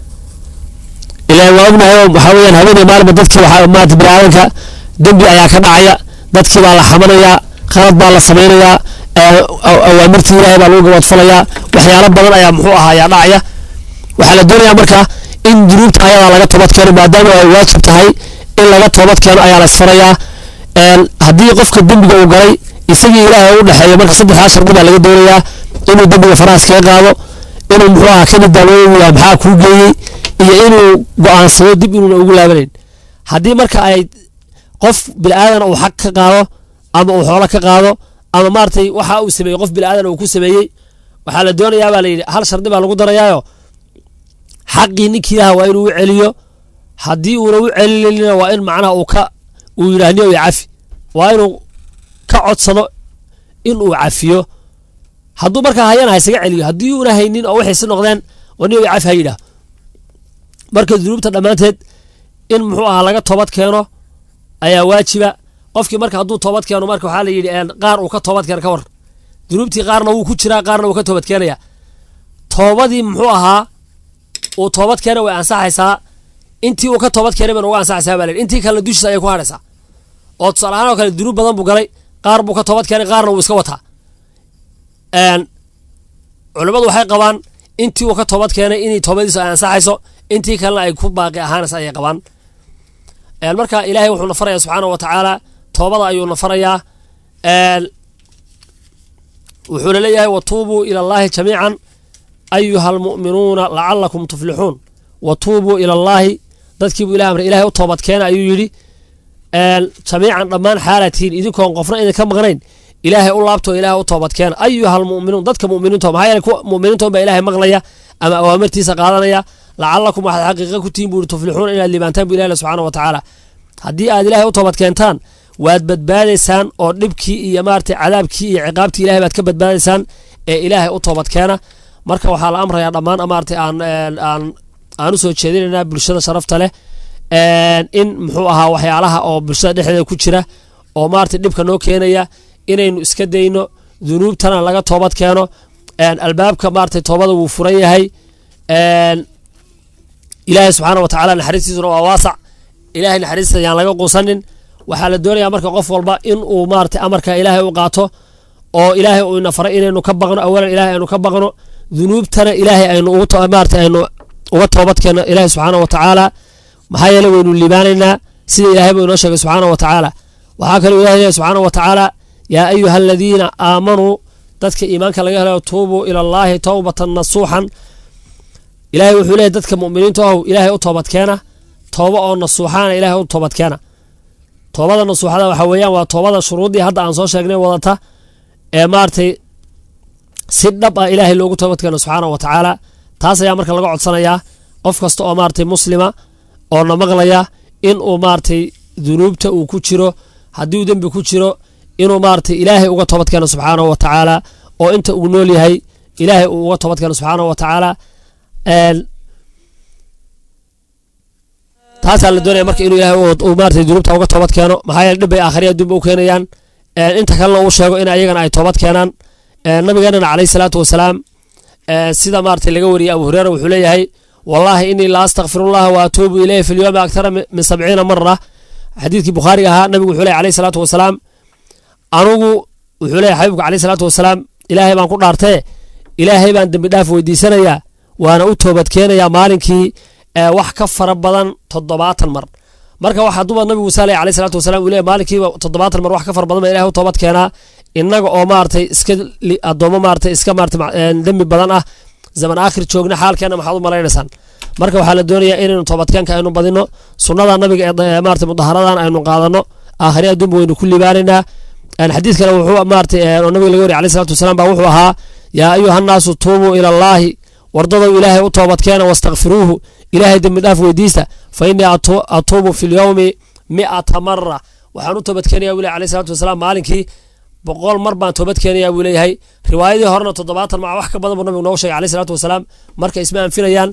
Speaker 3: ilaa waa ognahay oo waxaa weeyaan habeenay maalinba dadkii waxaa maarata biniaadanka dembi ayaa ka dhacaya dadkii baa la xamanayaa qalad baa la samaynayaa ee, aw- awaamirtii ilaahay baa lagu gabadfalayaa waxyaalo badan ayaa muxuu ahaa ayaa dhacaya waxaa la doonayaa marka in dunuubta ayadaa laga toobad keeno maadaama ay waajib tahay in laga toobad keeno ayaa la isfarayaa een, haddii qofka dembiga uu galay isagii ilaahay u dhexeeyo marka saddexdaa shardi baa laga doonayaa inuu dembiga farahaas kaga qaado inuu muxuu ahaa ka nidaamooyo uu yahay maxaa kuu geeyey iyo inuu go-aansado dib inuuna ugu laabanayn haddii marka ay qof bilaadan uu xaq ka qaado ama uu xoolo ka qaado ama maaragtay waxa uu sameeyey qof bilaadan uu ku sameeyey waxaa la doonayaa baa la yidhi hal shardi baa lagu darayaayo xaqii ninkii ilaha waa inuu u celiyo haddii uuna u celinina waa in macnaha uu ka uu yidhaah niyow cafi waa inuu ka codsado in uu cafiyo hadduu markaa hayana ha isaga celiyo haddii uuna haynin oo waxay si noqdeen oo niyow cafi ha yidhaah marka dunuubta dhammaanteed in muxuu ahaa laga toobad keeno ayaa waajiba qofkii marka hadduu toobad keeno marka waxaa la yidhi een, qaar uu ka toobad keena ka war dunuubtii qaarna wuu ku jiraa qaarna wuu ka toobad keenaya toobadii muxuu ahaa uu toobad keena way ansaxaysaa intii uu ka toobad keenay bayna uga ansaxaysaa baa la yidhi intii kalena dushiisa ayay ku hadhaysaa oo tusaale ahaan oo kale dunuub badan buu galay qaar buu ka toobad keenay qaarna wuu iska wataa een, culimmadu waxay qabaan intii uu ka toobad keenay inay toobadiisu ay ansaxayso intii kalena ay ku baaqi ahaanaysa ayay qabaan een, marka ilaahay wuxuu na farayaa subxaana wa tacaala toobada ayuu na farayaa een, wuxuuna leeyahay watuubuu ila allahi jamiican ayuha almu'minuuna lacalakum tuflixuun watuubuu ila allahi dadkiibuu ilahay amray ilahay u toobad keena ayuu yidhi een, jamiican dhammaan xaalatiin idinkoon qofna idinka maqnayn ilaahay u laabto ilaahay u toobad keena ayuha almu'minuun dadka mu'miniinto maxaa yeele kuwa mu'miniintoon baa ilaahay maqlaya ama awaamirtiisa qaadanaya lacalakum waxaad xaqiiqa ku tihin buu yidhi tuflixuuna inaad liibaantaan bu ilahi le subxaana wa tacaala haddii aad ilaahay u toobad keentaan waad badbaadaysaan oo dhibkii iyo maaragtay cadaabkii iyo ciqaabtii ilahay baad ka badbaadaysaan ee ilaahay u toobad keena marka waxaa la amrayaa dhammaan maaragtay aan een, aan aan u soo jeedinaynaa bulshada sharafta leh een, in muxuu ahaa waxyaalaha oo bulshada dhexdeeda ku jira oo maaragtay dhibka noo keenaya inaynu iska dayno dunuubtana laga toobad keeno een, albaabka maaragtay toobada wuu furan yahay een, ilaahay subxaana wa tacaala naxariistiisuna waa waasac ilaahay naxariista yaan laga quusanin waxaa la doonayaa marka qof walba in uu maaragtay amarka ilaahay u qaato oo ilaahay uu ina faray inaynu ka baqno awalan ilaahay aynu ka baqno dunuubtana ilaahay aynu ugu to- maaragtay aynu uga toobad keenno ilaahay subxaana wa tacaala maxaa yeele waynu liibaanaynaa sida ilaahay buu inoo sheegay subxaana wa tacaala waxaa kaloo ilahay leeyahay subxaana wa tacaala yaa ayuha aladiina aamanuu dadka iimaanka laga helayo tuubuu ila allaahi towbatan nasuuxan ilaahay wuxuu leeyahy dadka mu'miniinta ahow ilaahay u toobad keena tooba oo nasuuxaana ilaahay u toobad keena toobada nasuuxada waxa weeyaan waa toobada shuruuddii hadda aan soo sheegnay wadata ee maaragtay si dhab ah ilaahay loogu toobad keeno subxaana wa tacaala taas ayaa marka laga codsanayaa qof kasta oo maaragtay muslima oo na maqlaya in uu maaragtay dunuubta uu ku jiro haddii uu dembi ku jiro inuu maaragtay ilaahay uga toobad keeno subxaana wa tacaala oo inta uu nool yahay ilaahay uu uga toobad keeno subxaana wa tacaala een, taasaa la doonaya marka inuu ilaahay uu- uu maaragtay dunuubta uga toobad keeno maxaa yeele dhib bay aakhriya adduunba u keenayaan een, inta kalena uu sheego in ayagana ay toobad keenaan een, nabigeenana calayhi salaatu wasalaam een, sida maaragtay laga wariyey abu hureyra wuxuu leeyahay wallaahi inii la astakfirullaha wa atuubu ilayhi fi lyowmi akthara mi- min sabciina mara xadiidkii bukhaariga ahaa nabigu wuxuu leeyahy calayhi salaatu wasalaam anugu wuxuu leeyahy xabiibku calayhi salaatu wasalaam ilaahay baan ku dhaartee ilaahay baan dembi dhaaf weydiisanayaa waana u toobad keenayaa maalinkii ee wax ka fara badan toddobaatan mar marka waxaa duba nabigu musa aleyh alayhi salaatu wasalaam uu leeyahy maalinkiiba toddobaatan mar wax ka fara badan baa ilahay u toobad keenaa innaga oo maaragtay iska li- addoommo maaragtay iska maaragtay ma- een, dembi badan ah zaman aakhir joogna xaalkeena maxaad u malaynaysaan marka waxaa la doonayaa inaynu toobadkeenka aynu badino sunnada nabiga ee da- maaragtay mudaharadan aynu qaadano aakhiri adduunba waynu ku libaanaynaa een, xadiid kale wuxuu maaragtay een, oo nabiga laga wariy alayhi salaatu wasalaam baa wuxuu ahaa yaa ayuha nnaasu tuubuu ila allaahi wardadow ilaahay u toobadkeena wastakfiruuhu ilaahay dembi dhaaf weydiista fa innii atu- atuubu fi lyowmi mi'ata mara waxaan u toobadkeenaya buu leeyahy alayhi salaatu wasalaam maalinkii boqol mar baan toobad keenayaa buu leeyahay riwaayadii horena toddobaatan maca wax ka badan buu nabigu noogu sheegay alayhi salaatu wasalaam marka isma anfinayaan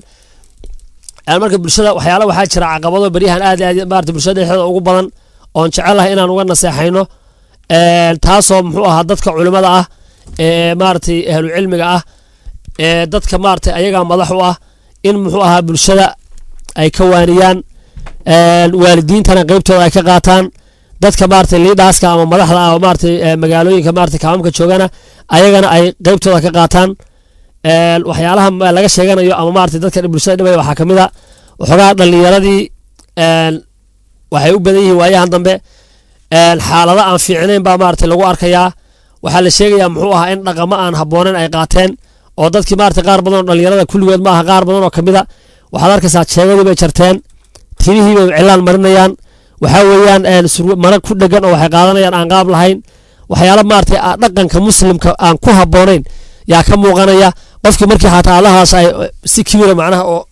Speaker 3: Een, marka bulshada waxyaala waxaa jira caqabado beryahan aad iyo aad maarata bulshada dhexdeeda ugu badan oon jecelahay inaan uga naseexayno Een, taasoo muxuu ahaa dadka culimada ah ee maaragtay ahlu cilmiga ah ee dadka maaragtay ayagaa madax u ah in muxuu ahaa bulshada ay ka waaniyaan Een, waalidiintana qeybtooda ay ka qaataan dadka maaragtay liidhaaska ama madaxda ah oo maaragtay ee, magaalooyinka maaragtay kaamamka joogana ayagana ay qeybtooda ka qaataan Een, waxyaalaha ma- laga sheeganayo ama maaragtay dadka bulshada dhibaya waxaa kamid a waxoogaa dhalinyaradii een, waxay u badan yihiin waayahan dambe een, xaalado aan fiicnayn baa maaragtay lagu arkayaa waxaa la sheegayaa muxuu ahaa in dhaqamo aan habboonayn ay qaateen oo dadkii maaragtay qaar badan oo dhalinyarada kulligood ma aha qaar badan oo kamid a waxaad arkaysaa jeegadii bay jarteen timihii bay cilaan marinayaan waxaa weeyaan een, surwa- mara ku dhegan oo waxay qaadanayaan aan qaab lahayn waxyaala maaragtay ah, dhaqanka muslimka aan ku habboonayn yaa ka muuqanaya qofkii markii xataa allahaas ay si kibira macnaha oo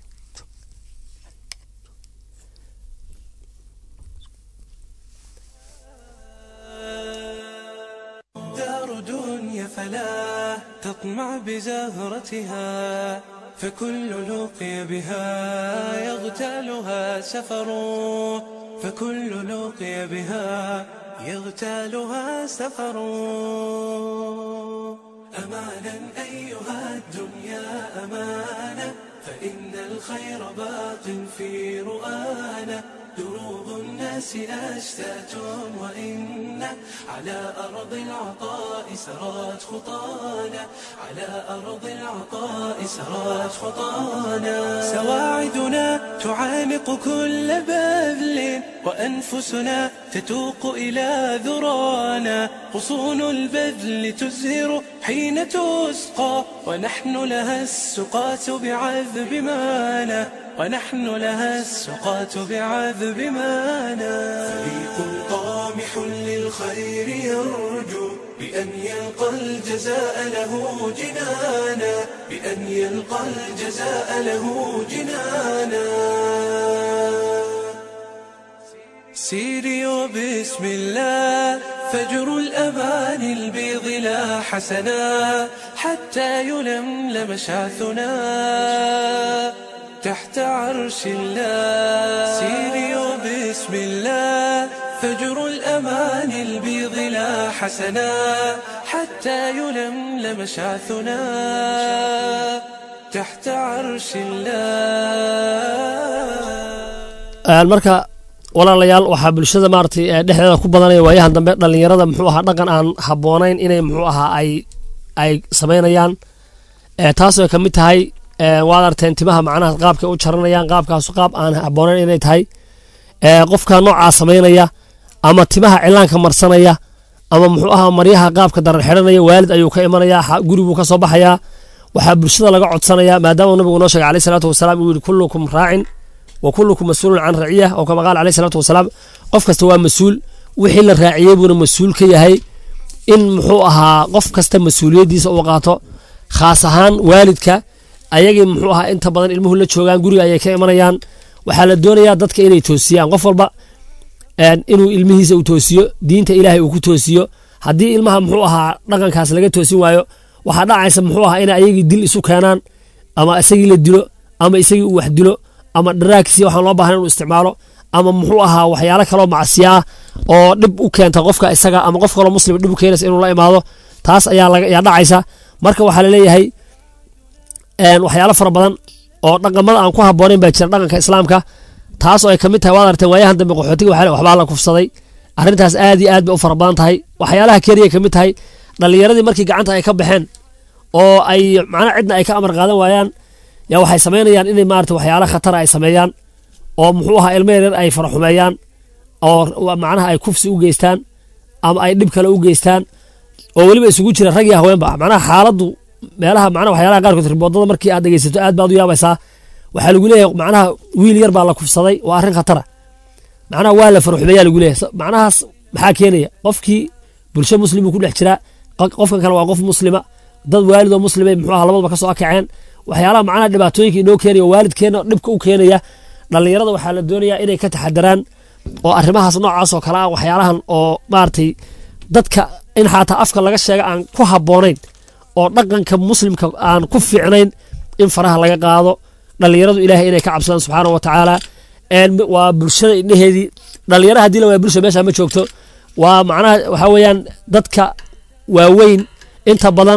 Speaker 1: دار دنيا فلا تطمع بزهرتها فكل لقي بها يغتالها سفر فكل لقي بها يغتالها سفر أمانا أيها الدنيا أمانة فإن الخير باق في رؤانا دروب الناس أشتات وإن على أرض العطاء سرات خطانا على أرض العطاء سرات خطانا سواعدنا تعانق كل بذل وأنفسنا تتوق إلى ذرانا غصون البذل تزهر حين تسقى ونحن لها السقاة بعذب مانا ونحن لها السقاة بعذب مانا فريق طامح للخير يرجو بأن يلقى الجزاء له جنانا بأن يلقى الجزاء له جنانا سيري وبسم الله فجر الأمان البيض لا حسنا حتى يلملم شعثنا تحت عرش الله سيري وبسم الله فجر الأمان البيض لا حسنا حتى يلملم شعثنا تحت عرش الله
Speaker 3: marka walaalayaal waxaa bulshada maaragtay ee dhexdeeda ku badanaya waayahan dambe dhallinyarada muxuu ahaa dhaqan aan habboonayn inay muxuu ahaa ay ay samaynayaan ee taas ay ka mid tahay ee waad arteen timaha macnaha qaabkay u jaranayaan qaabkaasu qaab aan habboonayn inay tahay ee qofka noocaa samaynaya ama timaha cilaanka marsanaya ama muxuu ahaa maryaha qaabka daran xidhanaya waalid ayuu ka imanaya xa- guriguu ka soo baxayaa waxaa bulshada laga codsanaya maadaama nabigu noo sheegay alayhi salaatu wasalaam uu yihi kullukum raacin wa kullukum mas-uulun can raciya oo kama qaala alayhi salaatu wasalaam qof kasta waa mas-uul wixii la raaciyey buuna mas-uul ka yahay in muxuu ahaa qof kasta mas-uuliyaddiisa uu qaato khaas ahaan waalidka ayagii muxuu ahaa inta badan ilmuhu la joogaan guriga ayay ka imanayaan waxaa la doonayaa dadka inay toosiyaan qof walba een, inuu ilmihiisa uu toosiyo diinta ilaahay uu ku toosiyo haddii ilmaha muxuu ahaa dhaqankaas laga toosin waayo waxaa dhacaysa muxuu ahaa inay ayagii dil isu keenaan ama isagii la dilo ama isagii uu wax dilo ama dharaagsi waxaan loo baahan inuu isticmaalo ama muxuu ahaa waxyaalo kaloo macsiya ah oo dhib u keenta qofka isaga ama qof kaloo muslim dhib u keenaysa inuu la imaado taas ayaa laga ayaa dhacaysa marka waxaa laleeyahay een, waxyaalo fara badan oo dhaqamada aan ku habboonayn baa jira dhaqanka islaamka taas oo ay ka mid tahay waad aragteen waayahan dambe qaxootiga waxaa le- waxbaa la kufsaday arrintaas aad iyo aad bay u fara badan tahay waxyaalaha keliya ka mid tahay dhallinyaradii markii gacanta ay ka baxeen oo ay macnaha cidna ay ka amar qaadan waayaan yaa waxay samaynayaan inay maarata waxyaala khatara ay sameeyaan oo muxuu ahaa ilmo yaryar ay faraxumeeyaan oo wa- macnaha ay kufsi u geystaan ama ay dhib kale u geystaan oo weliba isugu jira rag iyo haweenba macnaha xaaladdu meelaha macnaha waxyaalaha qaarkood riboodada markii aad dhegeysato aad baad u yaabaysaa waxaa lagu leeyahay macnaha wiil yar baa la kufsaday waa arrin khatara macnaha waa la faraxumeeyaa lagu leeyahay So, macnahaas maxaa keenaya qofkii bulsho muslimuu ku dhex jiraa qof- qofkan kale waa qof muslima dad waalidoo muslimay muxuu ahaa labadaba ka soo akaceen waxyaalaha macnaha dhibaatooyinka inoo keenaya waalidkeena dhibka u keenaya dhallinyarada waxaa la doonayaa inay ka taxadaraan oo arrimahaas noocaas oo kale ah waxyaalahan oo maaragtay dadka in xataa afka laga sheega aan ku habboonayn oo dhaqanka muslimka aan ku fiicnayn in faraha laga qaado dhallinyaradu ilaahay inay ka cabsadaan subxaana wa tacaala een waa bulshada indheheedii dhallinyara haddii la waa bulsha meesha ma joogto waa macnaha waxaa weeyaan dadka waaweyn inta badan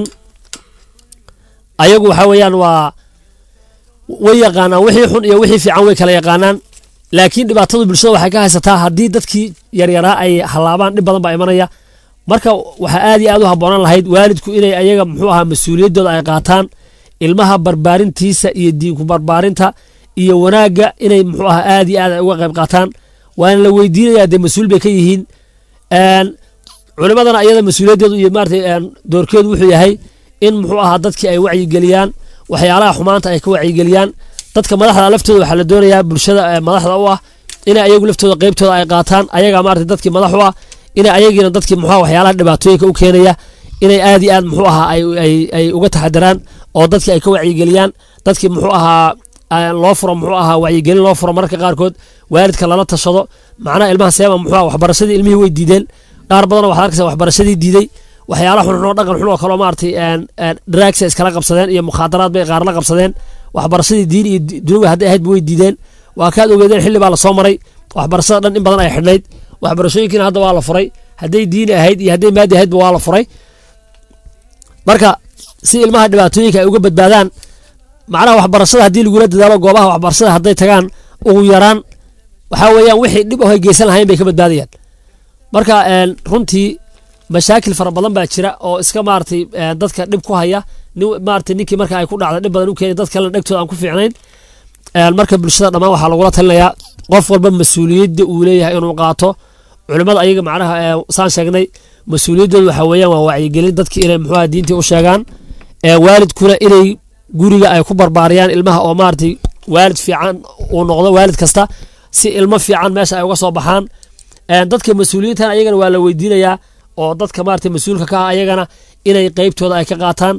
Speaker 3: ayagu waxaa weeyaan waa way yaqaanaan wixii xun iyo wixii fiican way kala yaqaanaan laakiin dhibaatada bulshada waxay ka haysataa haddii dadkii yaryaraa ay halaabaan dhib badan baa imanaya marka waxaa aad iyo aad u habboonaan lahayd waalidku inay ayaga muxuu ahaa mas-uuliyaddooda ay qaataan ilmaha barbaarintiisa iyo diinku barbaarinta iyo wanaagga inay muxuu ahaa aad iyo aad ay uga qayb qaataan waana la weydiinayaa dee mas-uul bay ka yihiin een, culimadana iyada mas-uuliyaddeedu iyo maarata een, doorkeedu wuxuu yahay in muxuu ahaa dadkii ay wacyigeliyaan waxyaalaha xumaanta ay ka wacyigeliyaan dadka madaxda laftooda waxaa la doonayaa bulshada ee madaxda u ah inay ayagu laftooda qeybtooda ay qaataan ayaga maarata dadkii madax u ah inay ayagiina dadkii muxuu ahaa waxyaalaha dhibaatooyinka u keenaya inay aad iyo aad muxuu ahaa ay, ay, ay uga taxadaraan oo dadkii ay ka wacyigeliyaan dadkii muxuu ahaa aan loo furo muxuu ahaa wacyigelin loo furo mararka qaarkood waalidka lala tashado macnaha ilmaha seema muxuu ahaa waxbarashadii ilmihii way diideen qaar badanoo waxaad arkaysa waxbarashadii diiday waxyaalaha xunxun oo dhaqan xun oo kaleo maaragtay dragsa iskala qabsadeen iyo mukhaadaraad bay qaar la qabsadeen waxbarashadii diin iyo di- dunuga hadday ahaydba way diideen waa kaad ogeedeen xilli baa lasoo maray waxbarashada dhan in badan ay xidhnayd waxbarashooyinkiina hadda waa la furay hadday diini ahayd iyo hadday maadi ahaydba waa la furay marka si ilmaha dhibaatooyinka ay uga badbaadaan macnaha waxbarashada haddii lagula dadaalo goobaha waxbarashada hadday tagaan ugu yaraan waxaa weeyaan wixii dhib oh ay geysan lahayn bay ka badbaadayaan marka runtii mashaakil fara badan baa jira oo iska maaratay dadka dhib ku haya maarata ninkii marka ay ku dhacda dhib badan u keenay dad kalena dhegtooda aan ku fiicnayn marka bulshada dhammaan waxaa lagula talinayaa qof walba mas-uuliyadda uu leeyahay inuu qaato culimmada ayaga macnaha saan sheegnay mas-uuliyaddooda waxaa weeyaan waa wacyigelin dadki inay muxuuha diintii u sheegaan waalidkuna inay guriga ay ku barbaariyaan ilmaha oo maaratay waalid fiican uu noqdo waalid kasta si ilmo fiican meesha ay uga soo baxaan dadka mas-uuliyiintan ayagana waa la weydiinayaa oo dadka maarata mas-uulka ka ah ayagana inay qeybtooda ay ka qaataan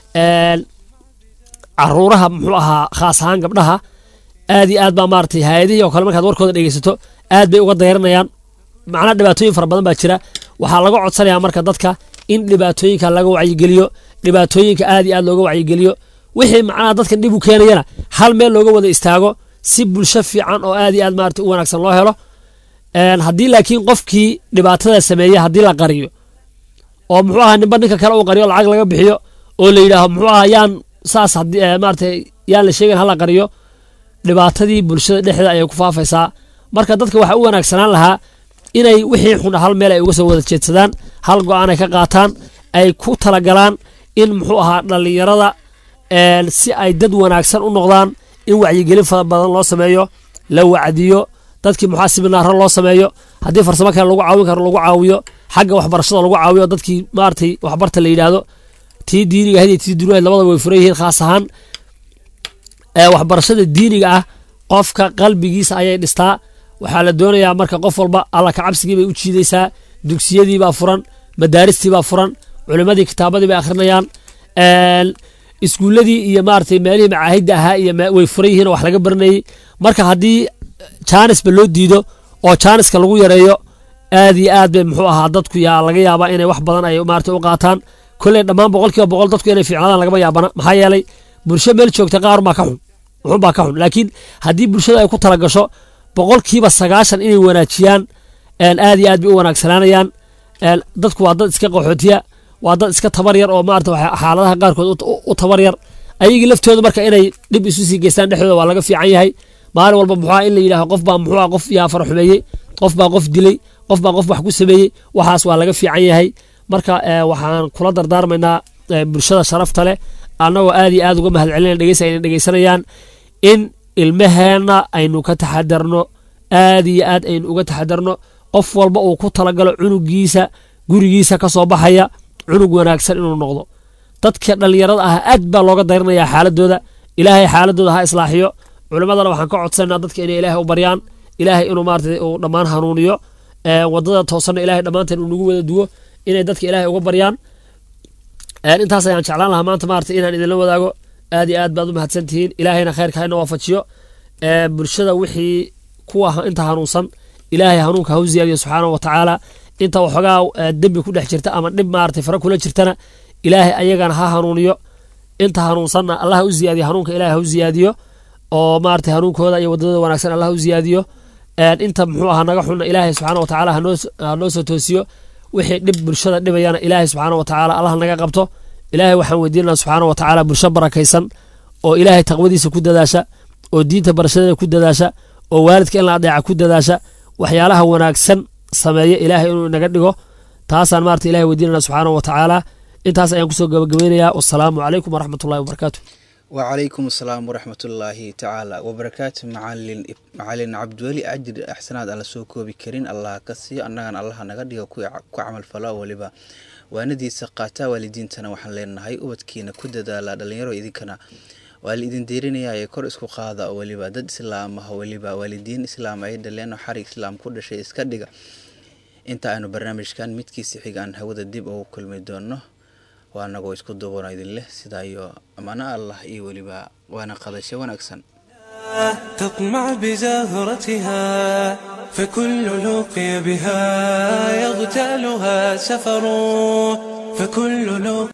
Speaker 3: caruuraha muxuu ahaa khaas ahaan gabdhaha aad iyo aad baa maaratay hay-adihii oo kale markaad warkooda dhegeysato aad bay uga dayranayaan macnaha dhibaatooyin fara badan baa jira waxaa laga codsanayaa marka dadka in dhibaatooyinka laga wacyigeliyo dhibaatooyinka aad iyo aad looga wacyigeliyo wixii macnaha dadkan dhib u keenayana hal meel looga wada istaago si bulsho fiican oo aad iyo aad maarata u wanaagsan loo helo haddii laakiin qofkii dhibaatada sameeya haddii la qariyo oo muxuu ahaa ninba ninka kale uu qariyo lacag laga bixiyo oo la yidhaaho muxuu ahaa yaan saas maarata yaan la sheegan hala qariyo dhibaatadii bulshada dhexdeeda ayay ku faafaysaa marka dadka waxaa u wanaagsanaan lahaa inay wixii xun hal meel ay uga soo wada jeedsadaan hal go-aan ay ka qaataan ay ku talagalaan in muxuu ahaa dhallinyarada si ay dad wanaagsan u noqdaan in wacyigelin fara badan loo sameeyo la wacdiyo dadkii muxaa siminaaro loo sameeyo haddii farsamo kale lagu caawin karo lagu caawiyo xagga waxbarashada lagu caawiyo dadkii maaratay waxbarta la yidhaahdo tii diiniga ahayd iyo tii dunuahayd labada way furan yihiin khaas ahaan waxbarashada diiniga ah qofka qalbigiisa ayay dhistaa waxaa la doonayaa marka qof walba alla kacabsigii bay u jiidaysaa dugsiyadiibaa furan madaaristiibaa furan culimadii kitaabadii bay akhrinayaan iskuuladii iyo maaratay meelihii macaahidda ahaa iyo way furan yihiin oo wax laga baranayey marka haddii jaanisba loo diido oo jaaniska lagu yareeyo aad iyo aad bay muxuu ahaa dadku yaa laga yaabaa inay wax badan ay maarata u qaataan kolley dhammaan boqolkiiba boqol dadku inay fiicnaadaan lagama yaabana maxaa yeelay bulsho meel joogta qaar baa ka xun wuxun baa ka xun laakiin haddii bulshada ay ku tala gasho boqolkiiba sagaashan inay wanaajiyaan aad iyo aad bay u wanaagsanaanayaan dadku waa dad iska qaxootiya waa dad iska tabar yar oo maarata xaaladaha qaarkood u tabar yar ayagii laftooda marka inay dhib isu sii geystaan dhexdooda waa laga fiican yahay maalin walba muxua in la yidhaaho qof baa muxua qof yaa fara xumeeyey qof baa qof dilay qof baa qof wax ku sameeyey waxaas waa laga fiican yahay marka waxaan kula dardaarmaynaa bulshada sharafta leh annagoo aad iyo aad uga mahad celinaya dhegeysa ayna dhegeysanayaan in ilmaheenna aynu ka taxadarno aad iyo aad aynu uga taxadarno qof walba uu ku talagalo cunugiisa gurigiisa ka soo baxaya cunug wanaagsan inuu noqdo dadka dhallinyarada ah aad baa looga dayranayaa xaaladooda ilaahay xaaladooda ha islaaxiyo culimadana waxaan ka codsanaa dadka inay ilaahay u baryaan ilaahay inuu maarata uu dhammaan hanuuniyo wadada toosanna ilahay dhammaanteen uu nagu wada duwo inay dadka ilaahay uga baryaan intaas ayaan jeclaan lahaa maanta maarata inaan idinla wadaago aad iyo aad baad u mahadsan tihiin ilaahayna khayrka hayna waafajiyo bulshada wixii kuwa inta hanuunsan ilaahay hanuunka ha u ziyaadiyo subxaanahu wa tacaala inta waxoogaa dembi ku dhex jirta ama dhib maarata fara kula jirtana ilaahay ayagana ha hanuuniyo inta hanuunsanna allah ha u ziyaadiyo hanuunka ilahay ha u ziyaadiyo oo maarata hanuunkooda iyo wadadooda wanaagsan allah u ziyaadiyo inta muxuu ahaa naga xunna ilaahay subxaana wa tacaala hanoo soo toosiyo wixii dhib bulshada dhibayana ilaahay subxaana wa tacaala allah naga qabto ilaahay waxaan weydiinana subxaana wa tacaala bulsho barakaysan oo ilaahay taqwadiisa ku dadaasha oo diinta barashadeeda ku dadaasha oo waalidka in la adeeca ku dadaasha waxyaalaha wanaagsan sameeya ilaahay inuu inaga dhigo taasaan maarata ilahay weydiinana subxaana wa tacaala intaas ayaan kusoo gabagabeynayaa wasalaamu calaykum waraxmatullahi wabarakaatu
Speaker 2: wacalaykum asalaam waraxmatullaahi tacaala wabarakaatu macalin macalin cabdiweli ajir axsanaad aan la soo koobi karin allah ka siiyo annagana allaha naga dhigo ku camalfalo weliba waanadiisa qaataa waalidiintana waxaan leenahay ubadkiina ku dadaala dhalinyaro idinkana waa la idin diirinayaa ee kor isku qaada oo weliba dad islaam ah weliba waalidiin islaam ay dhaleen oo xarig islaam ku dhashay iska dhiga inta aanu barnaamijkan midkiisa xiga aan hawada dib ugu kulmi doono waa anagoo isku duubano idin leh sidaa iyo ammaano allah iyo weliba waana qadasho wanaagsan
Speaker 1: تطمع بزهرتها فكل لقي بها يغتالها سفر فكل لقي